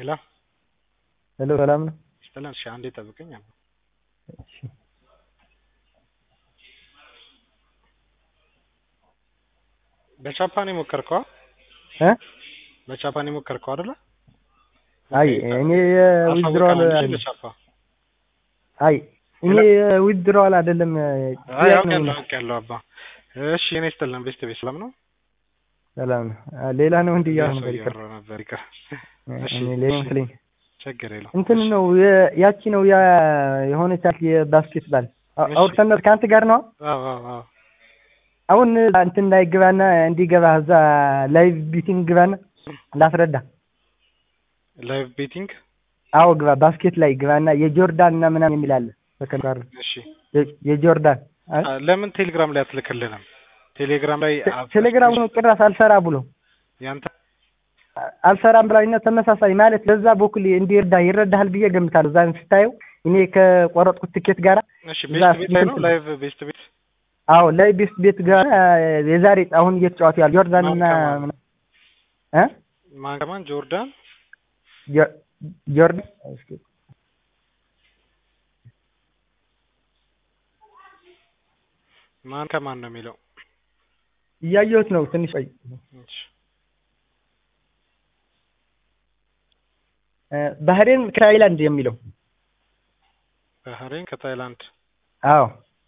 ሄሎ ሄሎ ሰላም ነው? ይስጥልን። እሺ አንዴ ጠብቀኝ አሉ። እሺ በጃፓን የሞከርከው እ በጃፓን የሞከርከው አይደለ? አይ እኔ ዊዝድሮዋል አሳውቀናል እንጂ ለጃፓ አይ እኔ ዊዝድሮዋል አይደለም አይ ጥያቄ ነው አውቄያለሁ የምልህ። አውቄያለሁ አባ። እሺ እኔ ይስጥልን። ቤስት ቤት ሰላም ነው? ሰላም ነው። አ፣ ሌላ ነው እንዲህ እያልኩ ሰው ነበር ይቅር እያወራ ነበር ይቅር። እሺ እኔ ሌላ እሺ መስለኝ ችግር የለውም። እንትን እሺ ነው የ- ያቺ ነው ያ የሆነች ያቺ የባስኬትባል አ- እሺ አውርተን ከአንተ ጋር ነው አዎ አዎ አዎ አሁን እንትን ላይ ግባና እንዲገባ እዛ ላይቭ ቢቲንግ ግባና ላስረዳ። ላይቭ ቤቲንግ አዎ ግባ፣ ባስኬት ላይ ግባና የጆርዳን እና ምናምን የሚል አለ። በከን ጋር እሺ የ- የጆርዳን አይ አ፣ ለምን ቴሌግራም ላይ አትልክልንም? ቴሌግራም ላይ ቴ- ቴሌግራም ነው ጭራሽ አልሰራ ብሎ ያንተ አ- አልሰራም ብላኝና ተመሳሳይ ማለት በዛ በኩል እንዲረዳ ይረዳሃል ብዬ ገምታለሁ። እዛን ስታየው እኔ ከቆረጥኩት ትኬት ጋር እሺ እዛ ቤስት ቤት ላይ ነው እንትን ላይቭ ቤስት ቤት አዎ ላይ ቤስት ቤት ጋር የዛሬ አሁን እየተጫወቱ ያሉ ጆርዳን ማን እና ከማን ምና- እ ማን ከማን ጆርዳን ጆ- ጆርዳን እስኪ ማን ከማን ነው የሚለው? እያየሁት ነው። ትንሽ ቆይ። እሺ እ ባህሬን ከታይላንድ የሚለው ባህሬን ከታይላንድ አዎ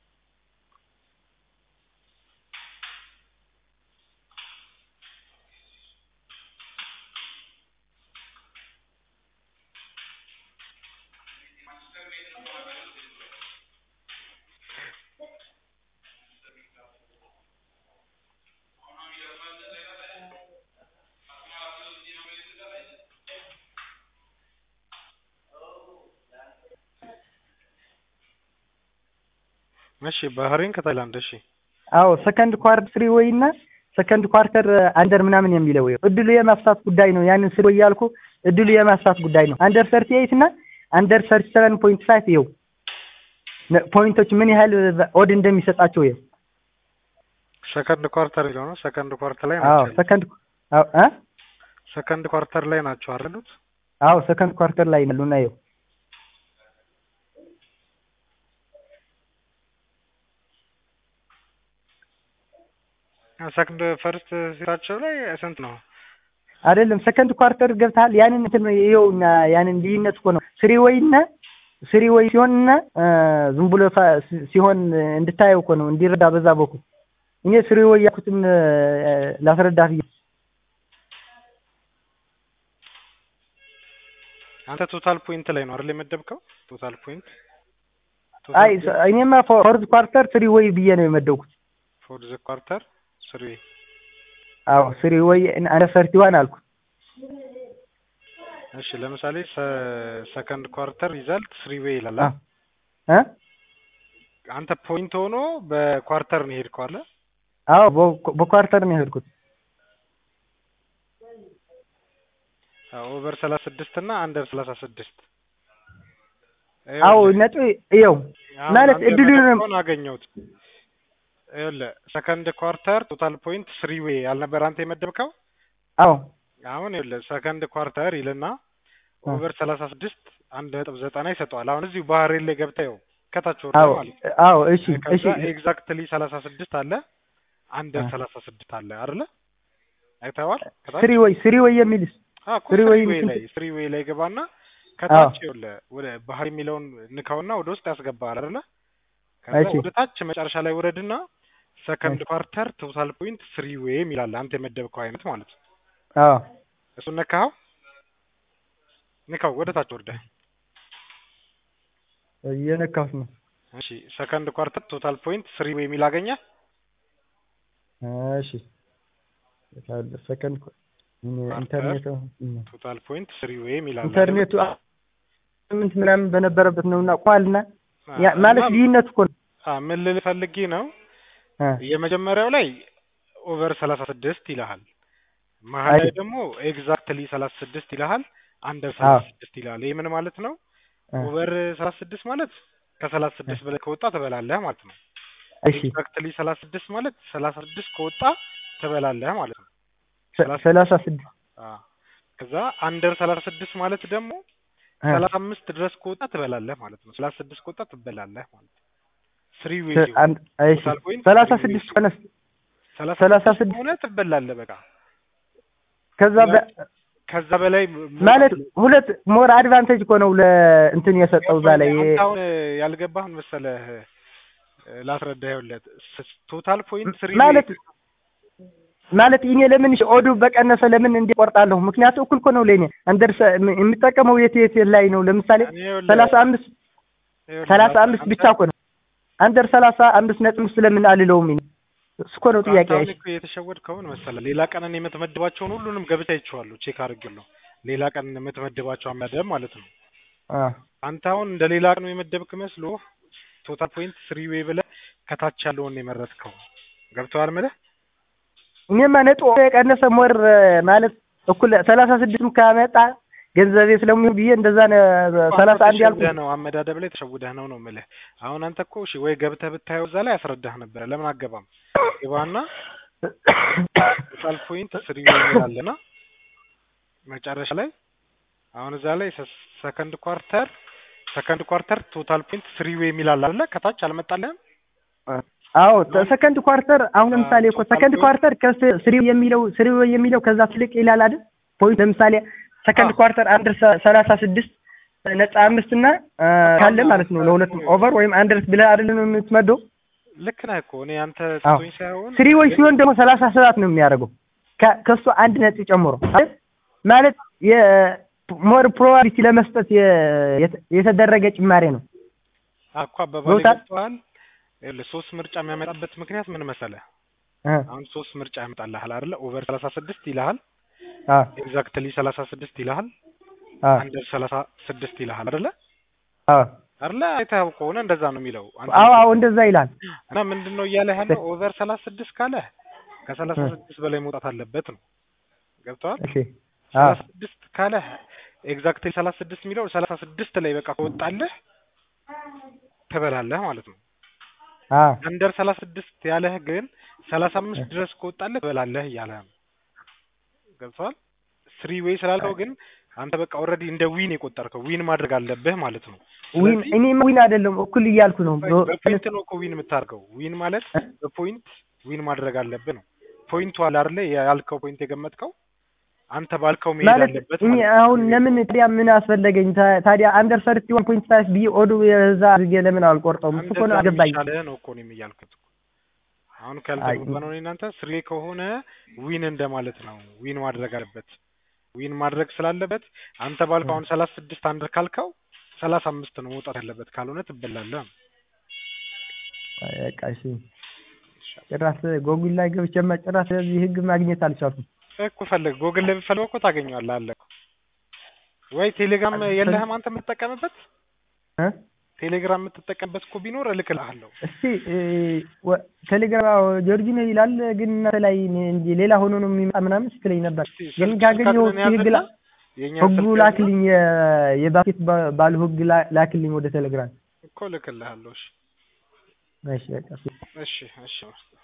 እሺ ባህሬን ከታይላንድ እሺ አዎ ሰከንድ ኳርተር ስሪ ወይ እና ሰከንድ ኳርተር አንደር ምናምን የሚለው ይኸው እድሉ የማስፋት ጉዳይ ነው። ያንን ስሪ ወይ ያልኩ እድሉ የማስፋት ጉዳይ ነው። አንደር ሰርቲ ኤይት እና አንደር ሰርቲ ሰቨን ፖይንት ፋይቭ ይኸው ነ- ፖይንቶች ምን ያህል ኦድ እንደሚሰጣቸው ይኸው ሰከንድ ኳርተር የሚለው ነው። ሰከንድ ኳርተር ላይ አዎ ናቸው ያሉት። ሰከንድ አዎ እ ሰከንድ ኳርተር ላይ ናቸው አይደሉት? አዎ ሰከንድ ኳርተር ላይ ያሉና ይኸው ሰከንድ ፈርስት ሲታቸው ላይ ስንት ነው? አይደለም ሰከንድ ኳርተር ገብተሃል። ያንን እንትን ነው ይኸውና ያንን ልዩነት እኮ ነው ስሪ ወይ እና ስሪ ወይ ሲሆንና እ ዝም ብሎ ፋ- ሲ- ሲሆን እንድታየው እኮ ነው እንዲረዳ በዛ በኩል እኔ ስሪ ወይ ያልኩትን እ፣ ላስረዳህ ብዬ አንተ ቶታል ፖይንት ላይ ነው አይደል የመደብከው? ቶታል ፖይንት አይ ሰ- እኔማ ፎርዝ ኳርተር ስሪ ወይ ብዬ ነው የመደብኩት። ፎር ዘ ኳርተር ስሪ አዎ ስሪ ወይ አንደ ሰርቲ ዋን አልኩ። እሺ ለምሳሌ ሰከንድ ኳርተር ሪዛልት ስሪ ዌይ ይላል አ አይደል? እ አንተ ፖይንት ሆኖ በኳርተር ነው የሄድከው አለ አዎ በ- በኳርተር ነው የሄድኩት። ኦቨር ሰላሳ ስድስት እና አንደር ሰላሳ ስድስት አዎ ነጥብ ይኸው ማለት እድሉን አገኘሁት። ይኸውልህ ሰከንድ ኳርተር ቶታል ፖይንት ስሪ ዌይ አልነበር አንተ የመደብከው? አዎ አሁን ይኸውልህ ሰከንድ ኳርተር ይልና አ ኦቨር ሰላሳ ስድስት አንድ ነጥብ ዘጠና ይሰጠዋል። አሁን እዚሁ ባህሬን ላይ ገብተህ ይኸው ከታች ወርደ አዎ ማለት ነው። አዎ እሺ እሺ ከዛ ኤግዛክትሊ ሰላሳ ስድስት አለ አንደር አ ሰላሳ ስድስት አለ አይደለ? አይተኸዋል? ከታች ስሪ ወይ ስሪ ወይ የሚልስ አዎ እኮ ስሪ ስሪ ወይ ዌይ ስንት ላይ ስሪ ዌይ ላይ ገባና አዎ ከታች ይኸውልህ ወደ ባህር የሚለውን ንካውና ወደ ውስጥ ያስገባል አይደለ? ከዛ እሺ ወደ ታች መጨረሻ ላይ ውረድና ሰከንድ እሺ ኳርተር ቶታል ፖይንት ስሪ ዌይ የሚላል አንተ የመደብከው አይነት ማለት ነው። አዎ እሱን ነካኸው? ንካው ወደ ታች ወርደህ። እየነካሁት ነው። እሺ ሰከንድ ኳርተር ቶታል ፖይንት ስሪ ዌይ የሚል አገኘህ? እሺ ሰከንድ ኳርተር ኢንተርኔቱ ቶታል ፖይንት ስሪ ዌይ የሚል አለ አይደለ? ኢንተርኔቱ ስምንት ምናምን በነበረበት ነውና ቋልና አ ያ እና ማለት ልዩነት እኮ ነው። አ ምን ልል ፈልጌ ነው አ የመጀመሪያው ላይ ኦቨር ሰላሳ ስድስት ይልሃል። መሀል አይ ላይ ደግሞ ኤግዛክትሊ ሰላሳ ስድስት ይልሃል። አንደር አዎ ሰላሳ ስድስት ይልሃል። ይህ ምን ማለት ነው? አ ኦቨር ሰላሳ ስድስት ማለት ከሰላሳ አ ስድስት በላይ ከወጣ ትበላለህ ማለት ነው። እሺ ኤግዛክትሊ ሰላሳ ስድስት ማለት ሰላሳ ስድስት ከወጣ ትበላለህ ማለት ነው። ሰ- ሰላሳ ሰላሳ ስድስት አ ከዛ አንደር ሰላሳ ስድስት ማለት ደግሞ እ ሰላሳ አምስት ድረስ ከወጣ ትበላለህ ማለት ነው። ሰላሳ ስድስት ከወጣ ትበላለህ ማለት ነው። ስሪ ዌይ ስ- ሲሆን አንድ እሺ ቶታል ፖይንት ሰላሳ ስሪ ዌይ ስድስት ሲሆን ሆነስ ሰላሳ ሰላሳ ስድስት ስድስት ከሆነ ትበላለህ በቃ ከዛ በ- ከዛ በላይ ማለት ሁለት ሞር አድቫንቴጅ እኮ ነው ለእንትን የሰጠው እዛ ላይ አንተ አሁን ያልገባህን መሰለህ ላስረዳህ። ይኸውልህ ቶታል ፖይንት ስሪ ማለት ማለት እኔ ለምን እሺ ኦዱ በቀነሰ ለምን እንዲቆርጣለሁ? ምክንያቱ እኩል እኮ ነው ለኔ አንደር የምጠቀመው የት የት ላይ ነው? ለምሳሌ ሰላሳ አምስት ሰላሳ አምስት ብቻ እኮ ነው አንደር ሰላሳ አምስት ነጥብ ስለምን አልለውም? እኔ እሱ እኮ ነው ጥያቄ። አሁን እኮ የተሸወድከውን መሰለህ ሌላ ቀንን የምትመድባቸውን ሁሉንም ገብታ ይችዋለሁ ቼክ አድርግልህ ሌላ ቀን የምትመድባቸው አመደብ ማለት ነው። አ አንተ አሁን እንደ ሌላ ቀን የመደብክ መስሎ ቶታል ፖይንት ስሪ ዌይ ብለህ ከታች ያለውን የመረጥከው ገብተዋል ምልህ እኔማ ነጥብ የቀነሰ ሞር ማለት እኩል ሰላሳ ስድስትም ካመጣ ገንዘቤ ስለሚሆን ብዬ እንደዛ ነው ሰላሳ አንድ ያልኩት። ተሸውደህ ነው አመዳደብ ላይ ተሸውደህ ነው ነው የምልህ። አሁን አንተ እኮ እሺ ወይ ገብተህ ብታየው እዛ ላይ ያስረዳህ ነበረ። ለምን አገባም ግባና ቶታል ፖይንት ስሪ ዌይ ይላልና መጨረሻ ላይ አሁን እዛ ላይ ሰከንድ ኳርተር ሰከንድ ኳርተር ቶታል ፖይንት ስሪ ዌይ የሚላል አለ ከታች አልመጣልህም? አዎ ሰከንድ ኳርተር አሁን ለምሳሌ እኮ ሰከንድ ኳርተር ከስሪ የሚለው ስሪ የሚለው ከዛ ትልቅ ይላል አይደል? ፖይንት ለምሳሌ ሰከንድ ኳርተር አንድ ሰላሳ ስድስት ነጥብ አምስት እና ካለ ማለት ነው ለሁለቱም ኦቨር ወይም አንደር ብለህ አይደለም የምትመደው። ልክ ነህ እኮ እኔ አንተ አዎ ትቶኝ ሳይሆን ስሪ ወይ ሲሆን ደግሞ ሰላሳ ሰባት ነው የሚያደርገው ከ- ከእሱ አንድ ነጥብ ጨምሮ አይደል? ማለት የሞር ፕሮባቢሊቲ ለመስጠት የ- የተ- የተደረገ ጭማሬ ነው። እኮ አባባል ገብቶሃል? ገብቶሃል? ይኸውልህ ሶስት ምርጫ የሚያመጣበት ምክንያት ምን መሰለህ? እ አሁን ሶስት ምርጫ ያመጣልሃል አይደለ? ኦቨር ሰላሳ ስድስት ይልሃል፣ አ ኤግዛክትሊ ሰላሳ ስድስት ይልሃል፣ አ አንደር ሰላሳ ስድስት ይልሃል አይደለ? አ አይደለ? አይተኸው ከሆነ እንደዛ ነው የሚለው። አንተ አዎ አዎ እንደዛ ይላል። እና ምንድን ነው እያለ ያለው ኦቨር ሰላሳ ስድስት ካለ ከሰላሳ ስድስት በላይ መውጣት አለበት ነው። ገብተዋል? እሺ አ ሰላሳ ስድስት ካለ ኤግዛክትሊ ሰላሳ ስድስት የሚለው ሰላሳ ስድስት ላይ በቃ ከወጣልህ ትበላለህ ማለት ነው። አ አንደር ሰላሳ ስድስት ያለህ ግን ሰላሳ አምስት ድረስ ከወጣልህ ትበላለህ እያለ ነው። ገብተዋል? ስሪ ዌይ ስላልከው ግን አንተ በቃ ኦልሬዲ እንደ ዊን የቆጠርከው ዊን ማድረግ አለብህ ማለት ነው። ዊን ስለዚህ እኔ ዊን አይደለም እኩል እያልኩ ነው። በ- በፖይንት ነው እኮ ዊን የምታደርገው። ዊን ማለት በፖይንት ዊን ማድረግ አለብህ ነው። ፖይንቱ አለ አይደለ? ያልከው ፖይንት የገመትከው አንተ ባልከው መሄድ ማለት አለበት እኔ ማለት ነው። አሁን ለምን ታዲያ ምን አስፈለገኝ? ታ- ታዲያ አንደር ሰርቲ ዋን ፖይንት ፋይቭ ብዬ ኦዱ የዛ አድርጌ ለምን አልቆርጠውም? እሱ እኮ ነው እንደዛ አገባኝ። የሚሻልህ ነው እኮ እኔም እያልኩት እኮ። አሁን ካልተገባ ነው እናንተ ስሪ ከሆነ ዊን እንደማለት ነው። ዊን ማድረግ አለበት። ዊን ማድረግ ስላለበት አንተ ባልከው አሁን ሰላሳ ስድስት አንደር ካልከው ሰላሳ አምስት ነው መውጣት ያለበት፣ ካልሆነ ትበላለህ። አይ በቃ እሺ። ጭራሽ ጎጉል ላይ ገብቼማ ጭራሽ ስለዚህ ህግ ማግኘት አልቻልኩም። እኮ ፈልግ ጎግል ላይ ብትፈልገው እኮ ታገኘዋለህ። አለ እኮ ወይ ቴሌግራም የለህም አንተ የምትጠቀምበት እ ቴሌግራም የምትጠቀምበት እኮ ቢኖር እልክልሃለሁ። እስቲ እ፣ ወ- ቴሌግራም አዎ፣ ጆርጂ ነው ይላል፣ ግን እናንተ ላይ እንጂ ሌላ ሆኖ ነው የሚመጣ ምናምን ስትለኝ ነበር። እስቲ ግን ስልክ- ካገኘሁ ስልካችንን ህግ ላ ያዝና የእኛ ህጉ ስልክ ያዝና ላክልኝ፣ የ- የባስኬት ባ- ባሉ ህግ ላ- ላክልኝ ወደ ቴሌግራም። እኮ እልክልሃለሁ። እሺ እሺ በቃ እሺ። እሺ እሺ